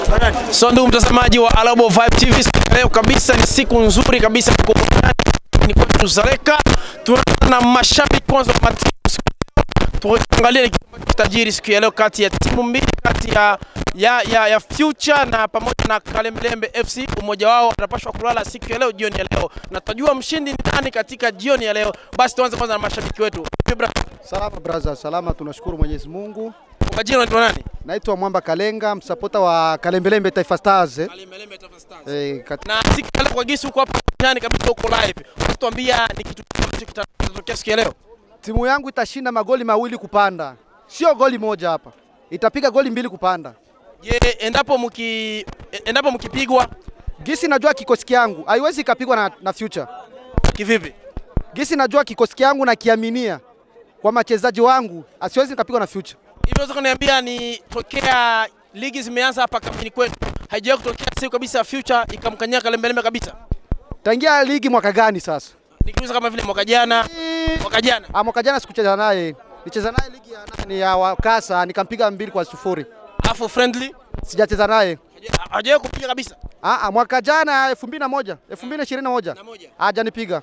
So ndugu mtazamaji wa Alabo Vibe TV, siku ya leo kabisa ni siku nzuri kabisa ya burudani ni kwetu Zareka. Tunaanza na mashabiki kwanza wa matimu siku ya leo. Tuangalie ni kitu ambacho kitajiri siku ya leo kati ya timu mbili kati ya ya, ya, ya Future na pamoja na Kalembelembe FC. Umoja wao atapashwa kulala siku ya leo jioni ya leo, na tutajua mshindi ni nani katika jioni ya leo. Basi tuanze kwanza na mashabiki wetu. Vibra, Salama braza, salama, tunashukuru Mwenyezi Mungu. kwa jina unaitwa nani? Naitwa Mwamba Kalenga, msapota wa Kalembelembe Taifa Stars. eh. Kalembelembe Taifa Stars. Eh, kat- na siku ya leo kwa gisi huko hapa ndani kabisa huko live, unatuambia ni kitu gani ambacho kitatokea siku ya leo? timu yangu itashinda magoli mawili kupanda, sio goli moja hapa, itapiga goli mbili kupanda. Je, endapo mki endapo mkipigwa Gisi najua kikosi yangu haiwezi ikapigwa na, na Future. kivipi? Gisi najua kikosi yangu na kiaminia kwa machezaji wangu, asiwezi nikapigwa na Future. Hivi unaweza kuniambia ni tokea ligi zimeanza hapa kambini kwetu haijawahi kutokea siku kabisa Future ikamkanyia Kalembelembe kabisa? Tangia ligi mwaka gani sasa? Nikiuliza kama vile mwaka jana, mwaka jana Ah, mwaka jana sikucheza naye, nicheza naye ligi ya nani ya Wakasa nikampiga mbili kwa sufuri. alafu friendly Sijacheza naye haja- hajawahi kupiga kabisa. Ah, ah, mwaka jana 2001, 2021 Na moja. hajanipiga.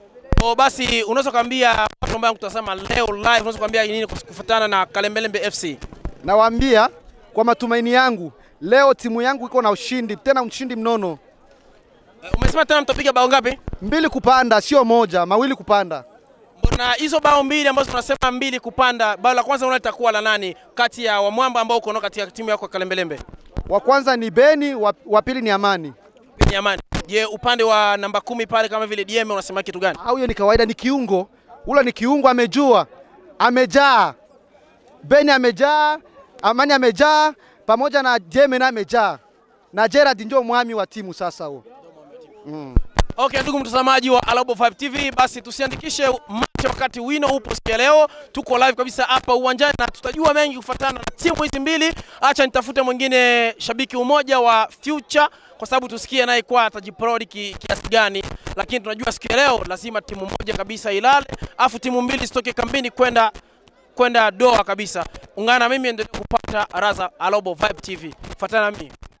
O, basi unaweza kuambia watu ambao wanakutazama leo live, unaweza kuambia nini kufuatana na Kalembelembe FC? Nawaambia kwa matumaini yangu, leo timu yangu iko na ushindi, tena ushindi mnono, Eh, Umesema tena mtapiga bao ngapi? mbili kupanda, sio moja, mawili kupanda. Mbona hizo bao mbili ambazo tunasema mbili kupanda, bao la kwanza unaona litakuwa la nani kati ya Wamwamba ambao uko nao katika timu yako ya Kalembelembe? Wa kwanza ni Beni, wa, wa pili ni Amani. Ni Amani. Je, upande wa namba kumi pale kama vile DM unasema kitu gani? Au hiyo ni kawaida, ni kiungo, ule ni kiungo, amejua, amejaa. Beni amejaa, Amani amejaa, pamoja na Jeme na amejaa, na Gerard ndio mwami wa timu sasa huo. Mm. Okay, ndugu mtazamaji wa Alabo Vibe TV, basi tusiandikishe macho wakati wino upo siku ya leo. Tuko live kabisa hapa uwanjani na tutajua mengi kufuatana na timu hizi mbili. Acha nitafute mwingine shabiki umoja wa Future kwa sababu tusikie naye kwa atajiprodi ki, kiasi gani, lakini tunajua siku ya leo lazima timu moja kabisa ilale, afu timu mbili zitoke kambini kwenda kwenda doa kabisa. Ungana na mimi endelee kupata raza Alobo Vibe TV. Fuatana na mimi.